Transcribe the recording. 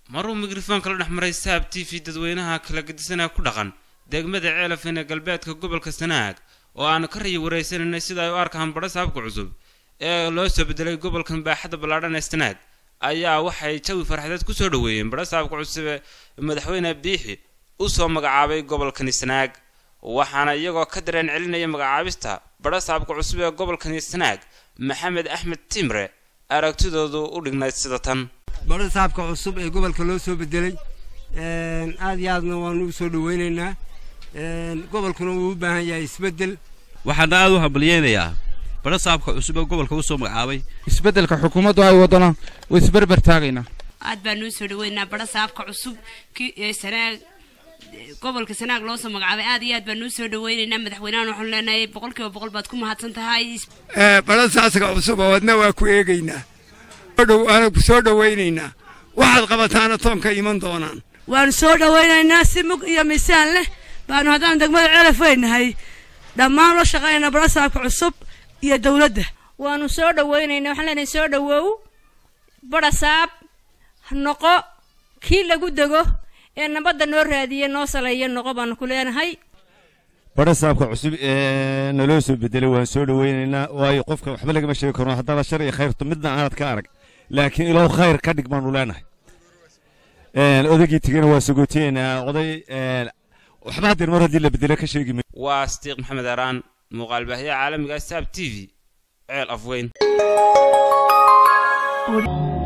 maruu mikrofoonka la dhex maray saab t v dadweynaha kala gedisanaa ku dhaqan degmada ceelafin ee galbeedka gobolka sanaag oo aanu ka rayi waraysananay sida ay u arkaan badha saabka cusub ee loo soo bedelay gobolkan baaxadda ballaadhan ee sanaag ayaa waxay jawi farxadeed kusoo dhoweeyeen badha saabka cusub ee madaxweyne biixi u soo magacaabay gobolkani sanaag waxaana iyagoo ka dareen celinaya magacaabista badha saabka cusub ee gobolkani sanaag maxamed axmed timre aragtidoodu u dhignayd sida tan badha saabka cusub ee gobolka loo soo bedelay aad iyo aadna waanu u soo dhoweynaynaa gobolkuna wuu u baahan yahay isbeddel waxaana aad u hambalyeynayaa badha saabka cusub ee gobolka u soo magacaabay isbeddelka xukuumaddu ay wadana way isberber taagaynaa aad baanu u soo dhaweynaynaa badha saabka cusub ee sanaag gobolka sanaag loo soo magacaabay aad iyo aad baanu u soo dhaweynaynaa madaxweynahan waxaanu leenahay boqolkiiba boqol baad ku mahadsan tahay badha saaska cusub oo wadna waa ku eegaynaa waana ku soo dhowaynaynaa waxaad qabataana toonka iman doonaan waanu soo dhowaynaynaa si mug iyo miisaan leh baanu haddaan degmada ceelaf weynahay dhammaan la shaqaynaa badha saabka cusub iyo dowladda waanu soo dhawaynaynaa waxaan leenahay soo dhawow badha saab noqo kii lagu dego ee nabadda noo raadiya noo saleeya noqo baanu ku leenahay badha saabka cusub ee naloo soo bedelay waan soo dhoweynaynaa waayo qofka waxba lagama sheegi karno haddaba shar iyo khayrto midna aanad ka arag laakiin ilow khayr ka dhig baanu leenahay odaygii tegana waa sagootiyeynaa oday waxba hadeer mar haddii la bedelo ka sheegi waa sadiiq maxamed araan muuqaal baahiyaha caalamiga saab t v ceel afweyn